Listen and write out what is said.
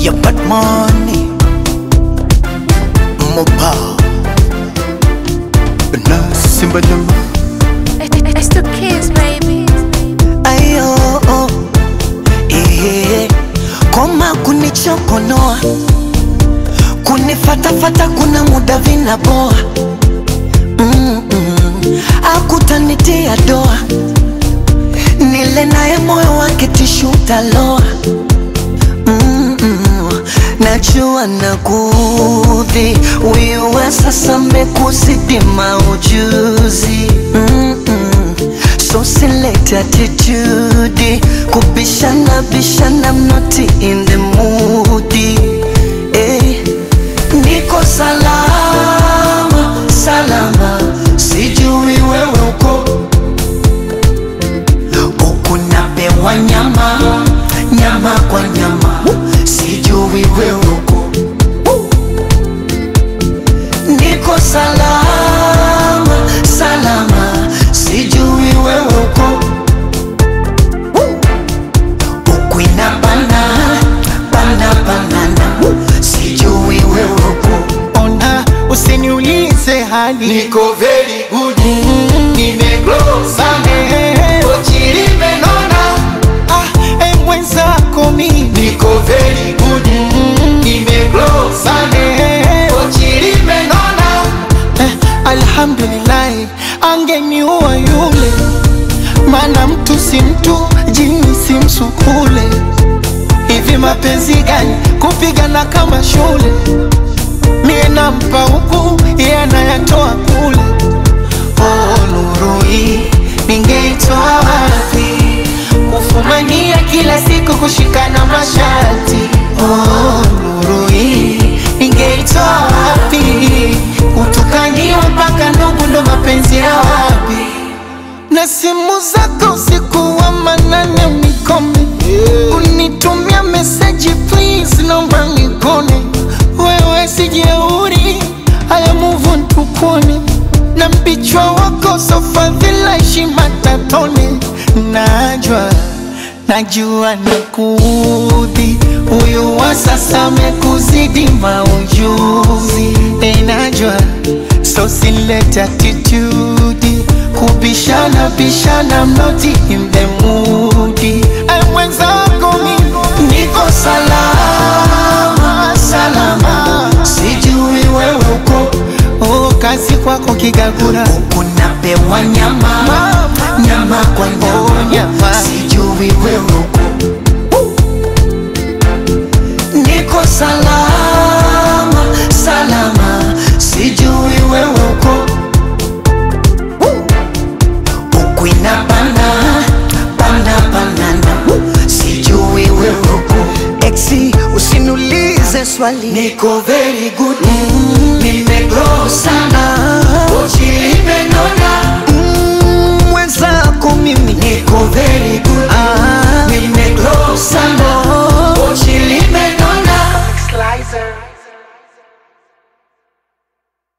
ya bad money mopa na simba nyama It's the kids, baby. ayo eh, koma kunichokonoa kunifatafata kuna muda vinaboa mm -mm. akutanitia doa nile naye moyo wake tishutaloa mm -mm. najua nakudhi wiwe sasa mekuzidi maujuzi mm -mm. so select attitude kubishana bishana I'm not in the mood eh. niko salama salama sijui wewe uko huku napewa nyama nyama kwa nyama sijui wewe uko niko salama salama sijui wewe uko huku inabana bana banana sijui wewe uko ona usiniulize hali Niko very good Nimeglow sana Kochi limenona ah, eh, mwenzako mimi Niko very good Nimeglow sana Kochi limenona eh, alhamdulillahi angeniua yule mana mtu si mtu jini si msukule hivi mapenzi gani kupigana kama shule mie nampa huku iye anayatoa kule oh, nuru hii ningeitoa wapi kufumania kila siku kushikana mashati oh, nuru hii ningeitoa wapi kutukaniwa mpaka ndugu ndo mapenzi ya wapi na simu zako usiku wa manane unikome unitumia meseji please naomba nikone wewe sijeuri haya muvu ntukone na mpichwa wako sofadhila heshima tatone najwa najua nikudhi huyu wa sasa amekuzidi maujuzi enajwa so silete attitude kubishana bishana mnoti in the mood ay mwenzako mimi niko salama salama sijui wewe uko oh, kazi kwako kigagura huku napewa nyama nyama kwa Oh, nyama nyama. sijui wewe uko niko salama salama sijui wewe uko huku inabana bana banana sijui wewe uko exi usiniulize swali niko very good nimegrow sana Kochi limenona mwenzako mimi niko very good